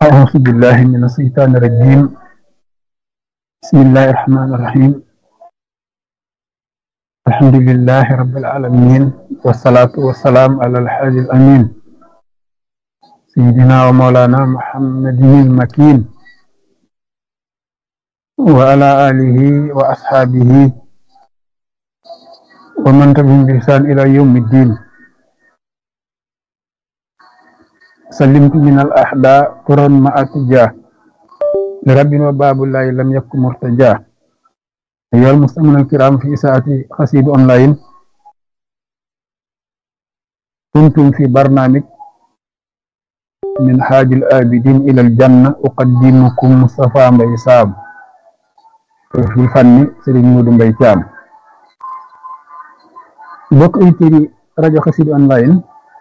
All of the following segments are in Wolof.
أعوذ بالله من الشيطان الرجيم بسم الله الرحمن الرحيم الحمد لله رب العالمين والصلاة والسلام على الحاج الأمين سيدنا ومولانا محمد المكين وعلى آله وأصحابه ومن تبعهم بإحسان إلى يوم الدين سلمت من الأحداء قرا مع اتجاه لرب وباب الله لم يكن مرتجاه أيها المستمعون الكرام في ساعة قصيد أونلاين كنتم في برنامج من حاج الآبدين إلى الجنة أقدمكم مصطفى مبي سام في الفن سيرين مودو مبي تيام بوك ايتيري راديو قصيد أونلاين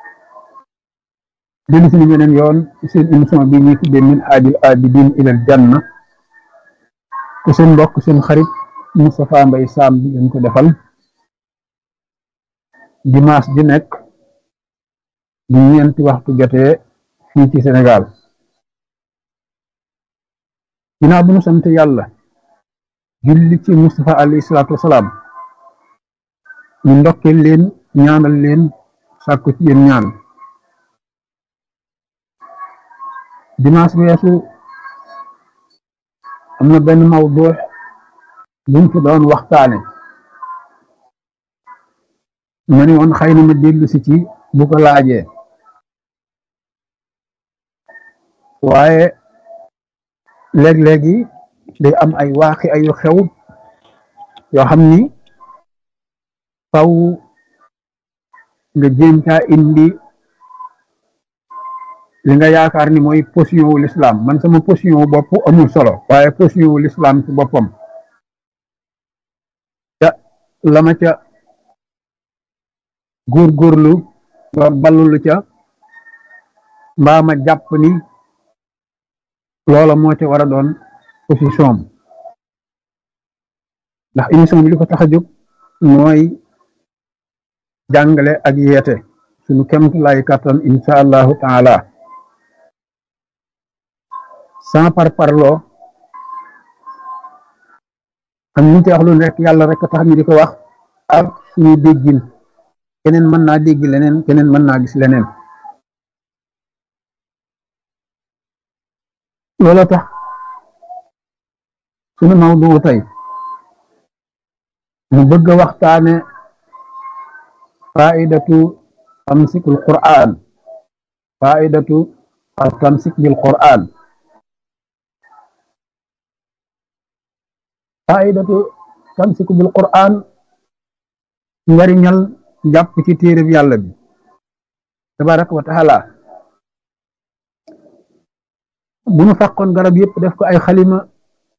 dellu si beneen yoon ci seen émission bi ñuy tuddee min haajil abidin ilal janna te seen mbokk seen xarit Moustapha Mbaye Sam bi ngeen ko defal dimanche di nekk bu ñeenti waxtu jotee fii ci Sénégal ginnaaw bu ñu sant yàlla julli ci Moustapha alayhi salaatu wasalaam ñu ndokkeel leen ñaanal leen sàkku ci yéen ñaan dimanche weesu am na benn mawdu buñ fi doon waxtaane ma ni woon xëy na ma dellu si ci bu ko laajee waaye léeg-léegi day am ay waaxi ayu xew yoo xam ni faw nga jéem caa indi li nga yaakaar ni mooy position wu l'islam man sama position wu bopp amul solo waaye position wu l'islam ci boppam ca la ma ca góorgóorlu ba ballulu ca mbaa ma jàpp ni loola moo ca war a doon position am ndax émission bi li ko tax a jóg mooy jàngale ak yeete suñu kemt lay kattan insha allahu taala sans par parloo am ñu ci wax lu nekk yàlla rek tax ñu di ko wax ak suñu déggin keneen mën naa dégg leneen keneen mën naa gis leneen loolu tax suñu mawdu tey mu bëgg a waxtaane faidatu tamsikul qur'an faidatu tamsik bil qur'an faidatu tamsiku bil qur'an njariñal jàpp ci téereb yàlla bi tabaraka wa taala bu ñu fàqoon garab yëpp def ko ay xalima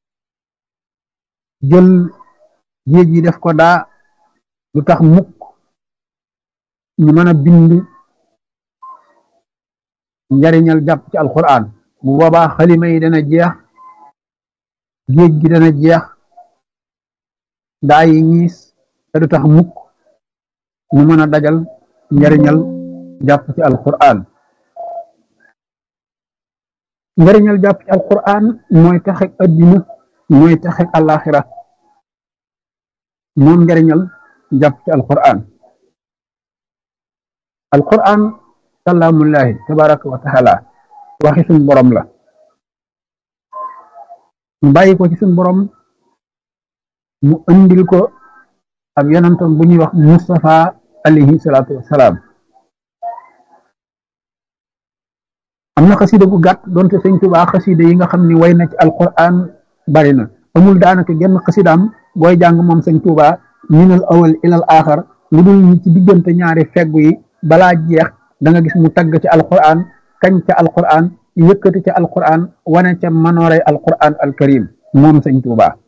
jël géej yi def ko daa lu tax mukk ñu mën a bind njariñal jàpp ci alquran bu boobaa xalima yi dana jeex géej gi dana jeex daa yi ñiis te du tax mukk ñu mën a dajal njariñal jàpp ci alquran njariñal jàpp ci alquran mooy taxek addina mooy taxek alaxira moom njariñal jàpp ci alquran alquran kalaamullahi tabaraka wa taala waxi suñ borom la mu bàyyi ko ci suñ borom mu andil ko ab yonantam bu ñuy wax Mustafa alayhi salaatu wassalaam am na xasida gu gàtt doonte sëñ Tuubaa xasida yi nga xam ni way na ci alquran bari na amul daanaka genn xasidaam booy jàng moom sëñ Tuubaa minal awal ilal aaxar lu dul ñi ci diggante ñaari feggu yi balaa jeex da nga gis mu tagg ci alquran kañ ca alquran yëkkati ca alquran wane ca manooray alquran alkarim moom sëñ Tuubaa